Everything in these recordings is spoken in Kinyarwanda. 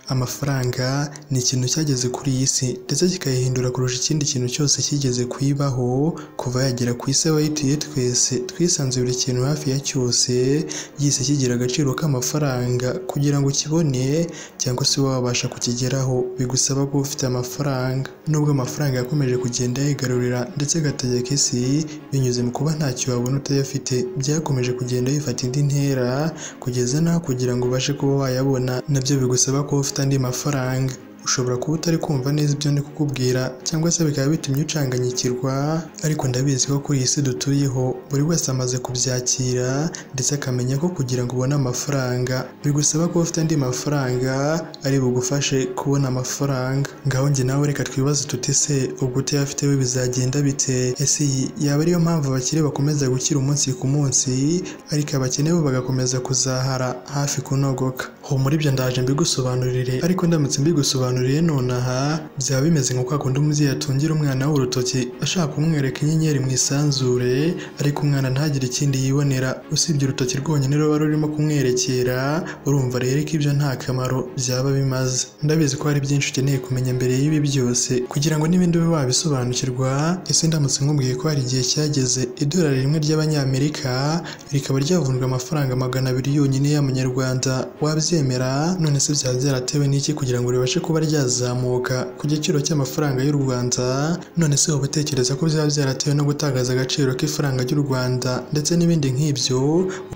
Amafaranga ni ikintu cyageze kuri iyi si ndetse kikayihindura kurusha ikindi kintu cyose cyigeze kuyibaho kuva yagera ku isi aho ayituye twese twisanze buri kintu hafi ya cyose yise kigira agaciro k'amafaranga kugira ngo ukibone cyangwa se ube wabasha kukigeraho bigusaba kuba ufite amafaranga. Nubwo amafaranga yakomeje kugenda yigarurira ndetse agategeka isi binyuze mu kuba ntacyo wabona utayafite byakomeje kugenda bifata indi ntera kugeza n'aho kugira ngo ubashe kuba wayabona nabyo bigusaba kuba ufite andi mafaranga. Ushobora kuba utari kumva neza ibyo ndi kukubwira cyangwa se bikaba bitumye ucanganyikirwa ariko ndabizi ko kuri iyi si dutuyeho buri wese amaze kubyakira ndetse akamenya ko kugira ngo ubone amafaranga bigusaba kuba ufite andi mafaranga ari bugufashe kubona amafaranga. Ngaho njye nawe reka twibaze tuti ese ubwo utayafite we bizagenda bite? Ese iyi yaba ariyo mpamvu abakire bakomeza gukira umunsi ku munsi ariko abakene bo bagakomeza kuzahara hafi kunogoka? Ho muri ibyo ndaje mbigusobanurire ariko ndamutse mbigusobanuriye nonaha byaba bimeze nka kwa kundi umubyeyi atungira umwana we urutoki ashaka kumwereka inyenyeri mu isanzure ariko umwana ntagire ikindi yibonera usibye urutoki rwonyine ruba rurimo kumwerekera urumva rero ko ibyo nta kamaro byaba bimaze. Ndabizi ko hari byinshi ukeneye kumenya mbere y'ibi byose kugira ngo n'ibindi ube wabisobanukirwa ese ndamutse nkubwiye ko hari igihe cyageze idolari rimwe ry'abanyamerika rikaba ryavunjwa amafaranga magana abiri yonyine y'amanyarwanda wabyemera? None se byaba byaratewe n'iki kugira ngo ribashe kuba ryazamuka ku giciro cy'amafaranga y'u Rwanda? None se waba utekereza ko byaba byaratewe no gutakaza agaciro k'ifaranga ry'u Rwanda ndetse n'ibindi nk'ibyo?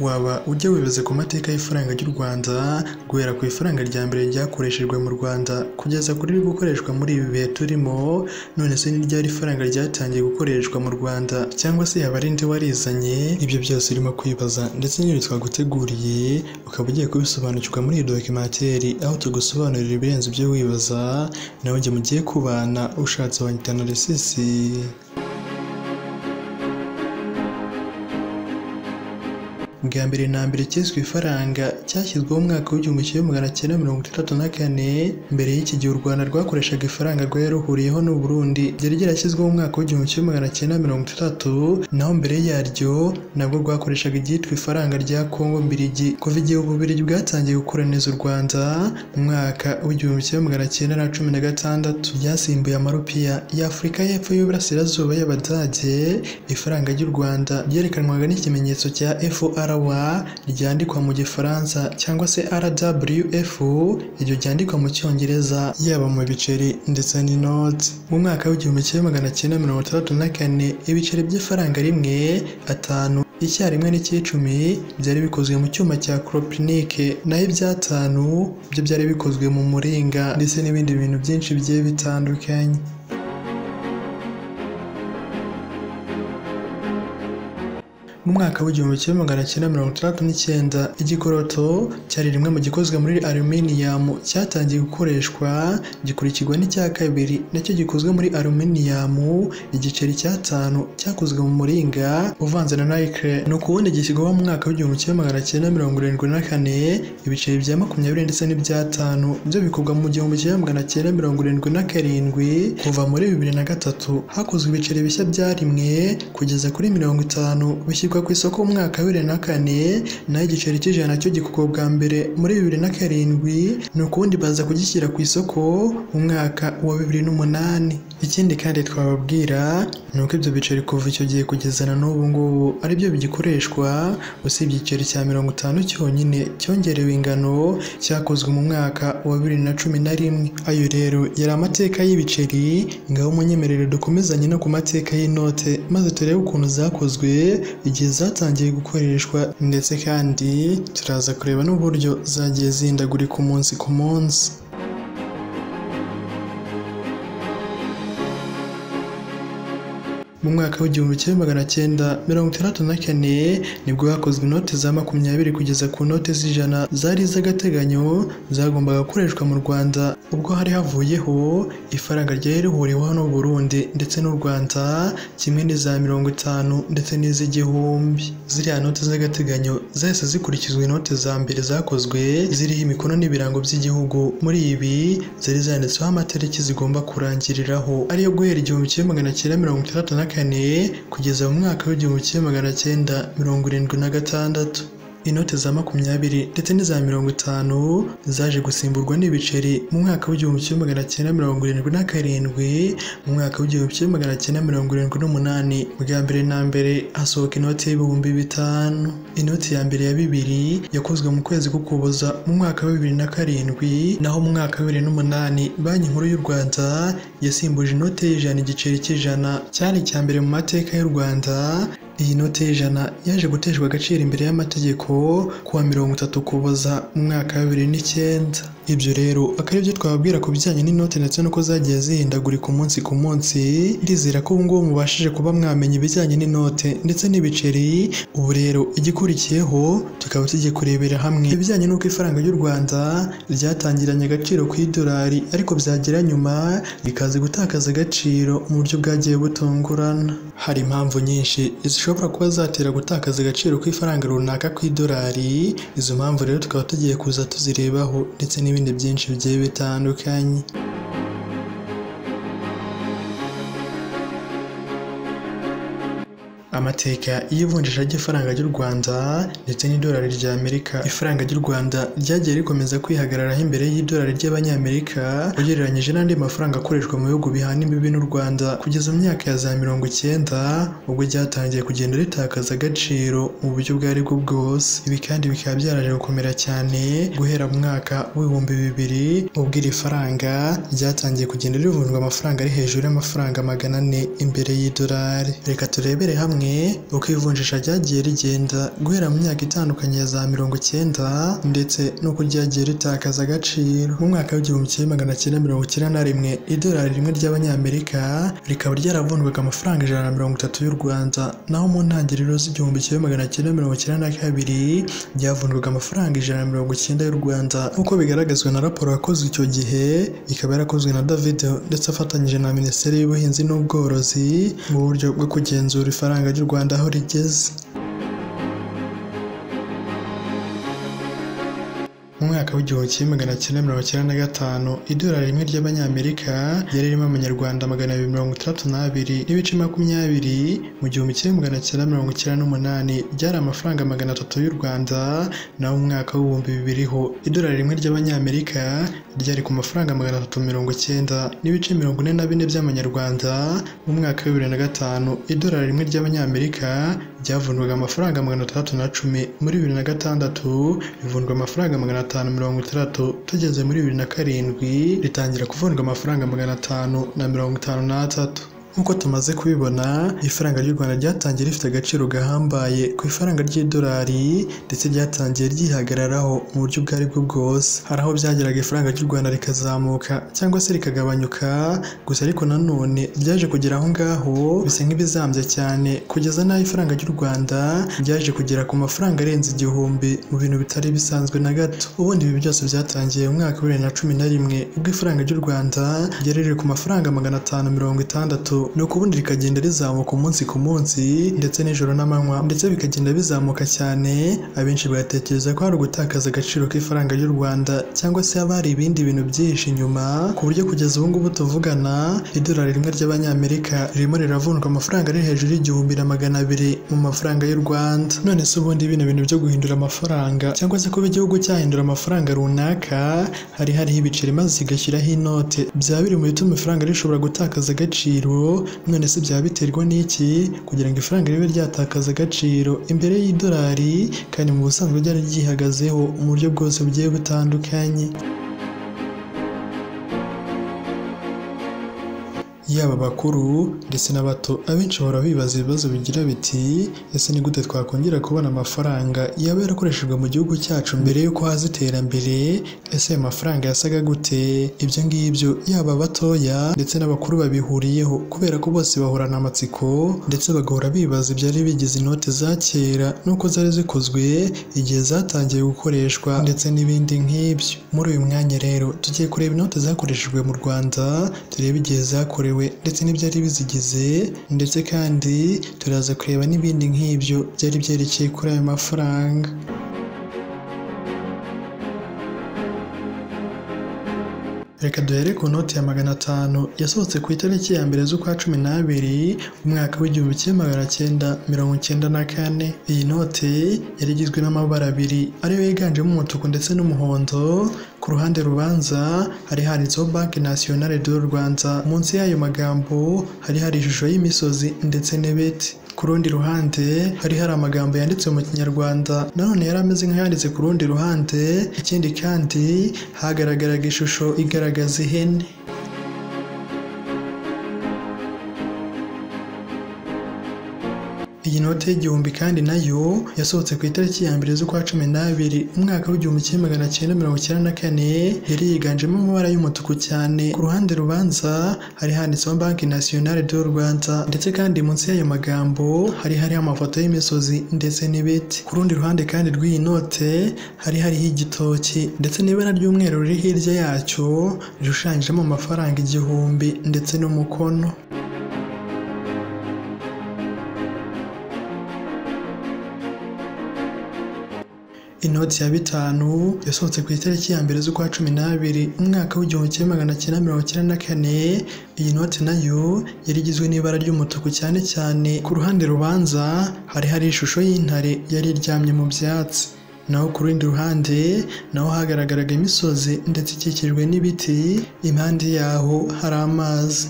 Waba ujya wibaza ku mateka y'ifaranga ry'u Rwanda guhera ku ifaranga rya mbere ryakoreshejwe mu Rwanda kugeza ku riri gukoreshwa muri ibi bihe turimo? None se ni ryari ifaranga ryatangiye gukoreshwa mu Rwanda cyangwa se yaba ari nde warizanye? Ibyo byose urimo kwibaza ndetse n'ibi twaguteguriye ukaba ugiye kubisobanukirwa muri iyi dokimateri aho tugusobanurira ibirenze ibyo wibaza nawe njye mugiye kubana ushatse wanyita Narcisse. Bwa mbere na mbere cyiswe ifaranga cyashyizweho mu mwaka w'igihumbi kimwe magana cyenda mirongo itandatu na kane, mbere y'iki gihe u Rwanda rwakoreshaga ifaranga rwari ruhuriyeho n'u Burundi ryari ryarashyizweho mu mwaka w'igihumbi kimwe magana cyenda mirongo itandatu, naho mbere yaryo nabwo rwakoreshaga iryitwa ifaranga rya Kongo Mbirigi. Kuva igihe u Bubiligi bwatangiye gukoloniza u Rwanda mu mwaka w'igihumbi kimwe magana cyenda na cumi na gatandatu, ryasimbuye amarupiya y'Afurika y'Epfo y'Uburasirazuba y'Abadage, ifaranga ry'u Rwanda ryerekanwaga n'ikimenyetso cya FR ryandikwa mu Gifaransa cyangwa se RWF iryo ryandikwa mu Cyongereza yaba mu biceri ndetse n'inoti. Mu mwaka w'igihumbi kimwe magana cyenda mirongo itandatu na kane ibiceri by'ifaranga rimwe, atanu, icyarimwe n'icy'icumi byari bikozwe mu cyuma cya koropinike naho iby'atanu byo byari bikozwe mu muringa ndetse n'ibindi bintu byinshi bigiye bitandukanye. Mu mwaka w'igihumbi kimwe magana cyenda mirongo itandatu n'icyenda igikoroto cyari rimwe mu gikozwe muri aluminium cyatangiye gukoreshwa gikurikirwa n'icya kabiri nacyo gikozwe muri aluminium, igiceri cy'atanu cyakozwe mu muringa uvanze na nickel. Ni ukubundi gishyirwaho mu mwaka w'igihumbi kimwe magana cyenda mirongo irindwi na kane, ibiceri bya makumyabiri ndetse n'iby'atanu byo bikorwa mu gihumbi kimwe magana cyenda mirongo irindwi na karindwi, kuva muri bibiri na gatatu hakozwe ibiceri bishya bya rimwe kugeza kuri mirongo itanu bishyirwa ku isoko mu mwaka wa bibiri na kane, naho igiceri cy'ijana nacyo gikorwa bwa mbere muri bibiri na karindwi, ni ukubundi baza kugishyira ku isoko mu mwaka wa bibiri n'umunani. Ikindi kandi twababwira ni uko ibyo biceri kuva icyo gihe kugeza na n'ubu ngubu ari byo bigikoreshwa, usibye igiceri cya mirongo itanu cyonyine cyongerewe ingano cyakozwe mu mwaka wa bibiri na cumi na rimwe. Ayo rero yari amateka y'ibiceri, ngaho munyemerere dukomezanye no ku mateka y'inote maze turebe ukuntu zakozwe igihe zatangiye gukoreshwa ndetse kandi turaza kureba n'uburyo zagiye zihindagurika umunsi ku munsi. Mu mwaka w'igihumbi kimwe magana cyenda mirongo itandatu na kane nibwo hakozwe inote za makumyabiri kugeza ku note z'ijana zari iz'agateganyo zagombaga gukoreshwa mu Rwanda ubwo hari havuyeho ifaranga ryari rihuriweho n'u Burundi ndetse n'u Rwanda kimwe n'iza mirongo itanu ndetse n'iz'igihumbi. Ziriya note z'agateganyo zahise zikurikizwa inote za mbere zakozwe ziriho imikono n'ibirango by'igihugu, muri ibi zari zanditseho amatariki zigomba kurangiriraho ariyo guhera igihumbi kimwe magana cyenda mirongo itandatu na kane kugeza mu mwaka w'igihumbi kimwe magana cyenda mirongo irindwi na gatandatu. inote za makumyabiri ndetse n'iza mirongo itanu zaje gusimburwa n'ibiceri mu mwaka w'igihumbi kimwe magana cyenda mirongo irindwi na karindwi mu mwaka w'igihumbi kimwe magana cyenda mirongo irindwi n'umunani bwa mbere na mbere hasohoka inoti y'ibihumbi bitanu inoti ya mbere ya bibiri yakozwe mu kwezi k'ukuboza mu mwaka wa bibiri na karindwi naho mu mwaka wa bibiri n'umunani banki nkuru y'u rwanda yasimbuje inote y'ijana igiceri cy'ijana cyari icya mbere mu mateka y'u rwanda iyi note y'ijana yaje guteshwa agaciro imbere y'amategeko kuwa mirongo itatu ukuboza mu mwaka wa bibiri n'icyenda ibyo rero akaba aribyo twababwira ku bijyanye n'inote ndetse n'uko zagiye zihindagurika umunsi ku munsi ndizera ko ubu ngubu mubashije kuba mwamenya ibijyanye n'inote ndetse n'ibiceri ubu rero igikurikiyeho tukaba tugiye kurebera hamwe ibijyanye n'uko ifaranga ry'u Rwanda ryatangiranye agaciro ku idolari ariko byagera nyuma rikaza gutakaza agaciro mu buryo bwagiye butungurana hari impamvu nyinshi zishobora kuba zatera gutakaza agaciro kw'ifaranga runaka ku idolari izo mpamvu rero tukaba tugiye kuza tuzirebaho ndetse n'ibindi byinshi bigiye bitandukanye amateka y'ivunjisha ry'ifaranga ry'u Rwanda ndetse n'idolari rya Amerika ifaranga ry'u Rwanda ryagiye rikomeza kwihagararaho imbere y'idolari ry'abanyamerika ugereranyije n'andi mafaranga akoreshwa mu bihugu bihana imbibi n'u Rwanda kugeza mu myaka ya za mirongo icyenda ubwo ryatangiye kugenda ritakaza agaciro mu buryo ubwo aribwo bwose ibi kandi bikaba byaraje gukomera cyane guhera mu mwaka w'ibihumbi bibiri ubwo iri faranga ryatangiye kugenda rivunjwa amafaranga ari hejuru y'amafaranga magana ane imbere y'idolari reka turebere hamwe uko ivunjisha ryagiye rigenda guhera mu myaka itandukanye ya za mirongo icyenda ndetse n'uko ryagiye ritakaza agaciro mu mwaka w'igihumbi kimwe magana cyenda mirongo icyenda na rimwe idolari rimwe ry'abanyamerika rikaba ryaravunjwaga amafaranga ijana na mirongo itatu y'u Rwanda naho mu ntangiriro z'igihumbi kimwe magana cyenda mirongo icyenda na kabiri ryavunjwaga amafaranga ijana na mirongo icyenda y'u Rwanda nk'uko bigaragazwa na raporo yakozwe icyo gihe ikaba yarakozwe na David ndetse afatanyije na Minisiteri y'Ubuhinzi n'Ubworozi mu buryo bwo kugenzura ifaranga ry'u Rwanda aho rigeze mu mwaka w'igihumbi kimwe magana cyenda mirongo icyenda na gatanu idolari rimwe ry'abanyamerika ryari ririmo amanyarwanda magana abiri mirongo itandatu n'abiri n'ibice makumyabiri mu gihumbi kimwe magana cyenda mirongo icyenda n'umunani byari amafaranga magana atatu y'u Rwanda naho mu mwaka w'ibihumbi bibiri ho idolari rimwe ry'abanyamerika ryari ku mafaranga magana atatu mirongo icyenda n'ibice mirongo ine na bine by'amanyarwanda mu mwaka wa bibiri na gatanu idolari rimwe ry'abanyamerika ryavunjwaga amafaranga magana atandatu na cumi muri bibiri na gatandatu rivunjwa amafaranga magana atanu mirongo itandatu tugeze muri bibiri na karindwi ritangira kuvunjwa amafaranga magana atanu na mirongo itanu n'atatu nk'uko tumaze kubibona ifaranga ry'u Rwanda ryatangiye rifite agaciro gahambaye ku ifaranga ry'idolari ndetse ryatangiye ryihagararaho mu buryo ubwo aribwo bwose hari aho byageraga ifaranga ry'u Rwanda rikazamuka cyangwa se rikagabanyuka gusa ariko nanone ryaje kugera aho ngaho bisa nk'ibizambye cyane kugeza n'aho ifaranga ry'u Rwanda ryaje kugera ku mafaranga arenze igihumbi mu bintu bitari bisanzwe na gato ubundi ibi byose byatangiye mu mwaka wa bibiri na cumi na rimwe ubwo ifaranga ry'u Rwanda ryari riri ku mafaranga magana atanu mirongo itandatu ni ubundi rikagenda rizamuka umunsi ku munsi ndetse nijoro n'amanywa ndetse bikagenda bizamuka cyane abenshi bagatekereza ko hari ugutakaza agaciro k'ifaranga ry'u Rwanda cyangwa se haba hari ibindi bintu byinshi inyuma ku buryo kugeza ubu ngubu tuvugana idolari rimwe ry'abanyamerika ririmo riravunjwa amafaranga ari hejuru y'igihumbi na magana abiri mu mafaranga y'u Rwanda none se ubundi bino bintu byo guhindura amafaranga cyangwa se kuba igihugu cyahindura amafaranga runaka hari hariho ibiceri maze kigashyiraho inote byaba biri mu bituma ifaranga rishobora gutakaza agaciro none se byaba biterwa n'iki kugira ngo ifaranga ribe ryatakaza agaciro imbere y'idolari kandi mu busanzwe ryari ryihagazeho mu buryo bwose bugiye butandukanye yaba abakuru ndetse n'abato abenshi bahora bibaza ibibazo bigira biti ese ni gute twakongera kubona amafaranga yaba yarakoreshejwe mu gihugu cyacu mbere y'uko haza iterambere ese ayo mafaranga yasaga gute ibyo ngibyo yaba abatoya ndetse n'abakuru babihuriyeho kubera ko bose bahorana amatsiko ndetse bagahora bibaza ibyari bigize inote za kera n'uko zari zikozwe igihe zatangiye gukoreshwa ndetse n'ibindi nk'ibyo muri uyu mwanya rero tugiye kureba inote zakoreshejwe mu Rwanda turebe igihe zakorewe ndetse n'ibyari bizigize ndetse kandi turaza kureba n'ibindi nk'ibyo byari byerekeye kuri ayo mafaranga reka duhere ku noti ya magana atanu yasohotse ku itariki ya mbere z'ukwa cumi n'abiri umwaka w'igihumbi kimwe magana cyenda mirongo icyenda na kane iyi note yari igizwe n'amabara abiri ariyo yiganjemo umutuku ndetse n'umuhondo ku ruhande rubanza hari handitseho banki nasiyonale do rwanda munsi y'ayo magambo hari hari ishusho y'imisozi ndetse n'ibiti ku rundi ruhande hari hari amagambo yanditse mu kinyarwanda nanone yari ameze nk'ayanditse ku rundi ruhande ikindi kandi hagaragaraga ishusho igaragaza ihene Iyi note y'igihumbi kandi nayo yasohotse ku itariki ya mbere z'ukwa cumi n'abiri umwaka w'igihumbi kimwe magana cyenda mirongo icyenda na kane yari yiganjemo amabara y'umutuku cyane ku ruhande rubanza hari handitseho banki nasiyonale do rwanda ndetse kandi munsi y'ayo magambo hari hariho amafoto y'imisozi ndetse n'ibiti ku rundi ruhande kandi rw'iyi note hari hariho igitoki ndetse n'ibara ry'umweru riri hirya yacyo rishushanyijemo amafaranga igihumbi ndetse n'umukono inoti ya bitanu yasohotse ku itariki ya mbere z'ukwa cumi n'abiri umwaka w'igihumbi kimwe magana cyenda mirongo icyenda na kane iyi noti nayo yari igizwe n'ibara ry'umutuku cyane cyane ku ruhande rubanza hari hari ishusho y'intare yari iryamye mu byatsi naho ku rundi ruhande naho hagaragaraga imisozi ndetse ikikijwe n'ibiti impande yaho hari amazi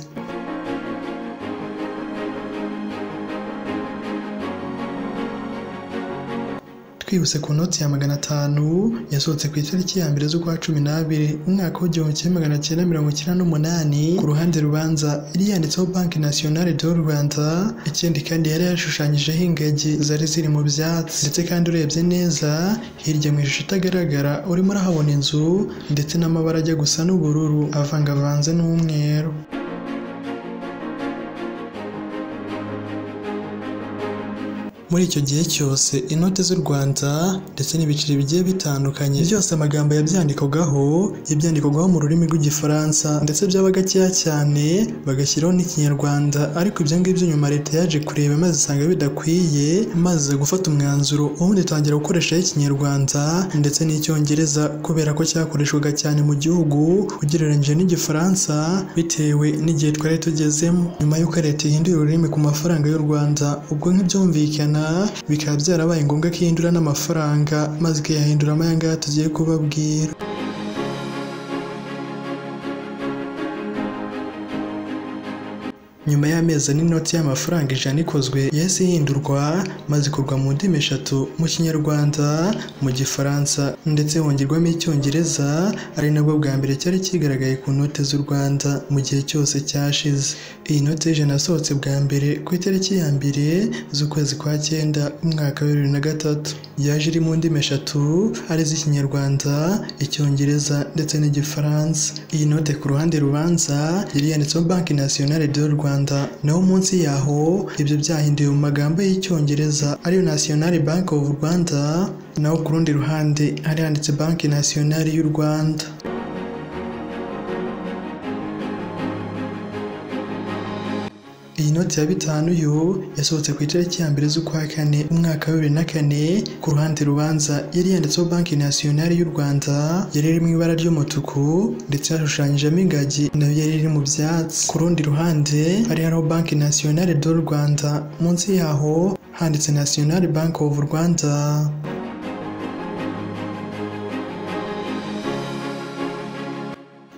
twibutse ku noti ya magana atanu yasohotse ku itariki ya mbere z'ukwa cumi n'abiri umwaka w'igihumbi kimwe magana cyenda mirongo icyenda n'umunani ku ruhande rubanza yari yanditseho banki nasiyonale do rwanda ikindi kandi yari yashushanyijeho ingagi zari ziri mu byatsi ndetse kandi urebye neza hirya mu ishusho itagaragara urimo urahabona inzu ndetse n'amabara ajya gusa n'ubururu avangavanze n'umweru muri icyo gihe cyose inote z'u Rwanda ndetse n'ibiceri bigiye bitandukanye byose amagambo yabyandikagaho yabyandikagaho mu rurimi rw'igifaransa ndetse byaba gakeya cyane bagashyiraho n'ikinyarwanda ariko ibyo ngibyo nyuma leta yaje kureba maze isanga bidakwiye maze gufata umwanzuro ubundi itangira gukoreshaho ikinyarwanda ndetse n'icyongereza kubera ko cyakoreshwaga cyane mu gihugu ugereranyije n'igifaransa bitewe n'igihe twari tugezemo nyuma y'uko leta ihindura ururimi ku mafaranga y'u Rwanda ubwo nk'ibyumvikana bikaba byarabaye ngombwa ko ihindura n'amafaranga maze ikayahinduramo aya ngaya tugiye kubabwira nyuma y'amezi ane inoti y'amafaranga ijana ikozwe yahise ihindurwa maze ikorwa mu ndimi eshatu mu kinyarwanda mu gifaransa ndetse hongerwamo icyongereza ari nabwo bwa mbere cyari kigaragaye ku note z'u rwanda mu gihe cyose cyashize iyi note y'ijana yasohotse bwa mbere ku itariki ya mbere z'ukwezi kwa cyenda umwaka wa bibiri na gatatu yaje iri mu ndimi eshatu ari z'ikinyarwanda icyongereza ndetse n'igifaransa iyi note ku ruhande rubanza yari yanditseho banki nasiyonale do rwanda Rwanda naho munsi yaho ibyo byahinduye mu magambo y'icyongereza ariyo National Bank of Rwanda naho ku rundi ruhande hari handitse Banki Nationale y'u Rwanda Iyi noti ya bitanu yo yasohotse ku itariki ya mbere z'ukwa kane umwaka wa bibiri na kane ku ruhande rubanza yari yanditseho banki nasiyonari y'u Rwanda yari iri mu ibara ry'umutuku ndetse hashushanyijemo ingagi nayo yari iri mu byatsi ku rundi ruhande hari hariho banki nasiyonari do Rwanda munsi yaho handitse nasiyonari banki ofu Rwanda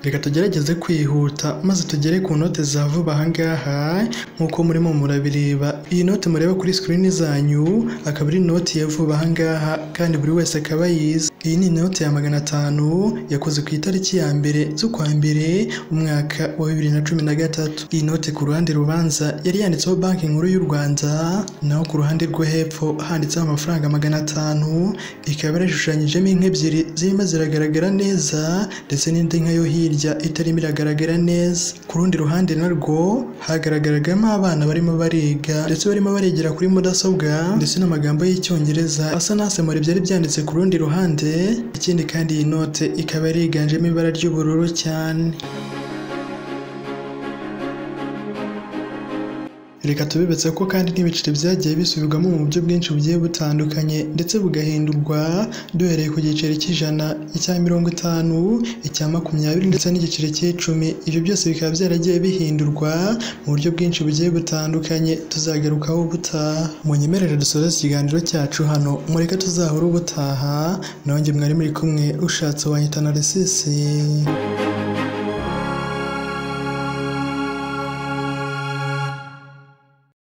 reka tugerageze kwihuta maze tugere ku note za vuba aha ngaha nk'uko murimo murabireba iyi note mureba kuri sikirini zanyu akaba ari inoti ya vuba aha ngaha kandi buri wese akaba yize iyi ni inoti ya magana atanu yakoze ku itariki ya mbere z'ukwa mbere umwaka wa bibiri na cumi na gatatu iyi note ku ruhande rubanza yari yanditseho banki nkuru y'u rwanda naho ku ruhande rwo hepfo handitseho amafaranga magana atanu ikaba yarashushanyijemo inka ebyiri zirimo ziragaragara neza ndetse n'indi nka yo hirya hirya itarimo iragaragara neza ku rundi ruhande narwo hagaragaragamo abana barimo bariga ndetse barimo barigira kuri mudasobwa ndetse n'amagambo y'Icyongereza asa n'asemura ibyari byanditse ku rundi ruhande ikindi kandi iyi note ikaba yiganjemo ibara ry'ubururu cyane Reka tubibutse ko kandi n'ibiceri byagiye bisubirwamo mu buryo bwinshi bugiye butandukanye ndetse bugahindurwa duhereye ku giceri cy'ijana, icya mirongo itanu, icya makumyabiri ndetse n'igiceri cy'icumi. Ibyo byose bikaba byaragiye bihindurwa mu buryo bwinshi bugiye butandukanye tuzagarukaho ubutaha. Munyemerere dusoze ikiganiro cyacu hano mureke tuzahore ubutaha nanjye mwari muri kumwe ushatse wanyita Narcisse.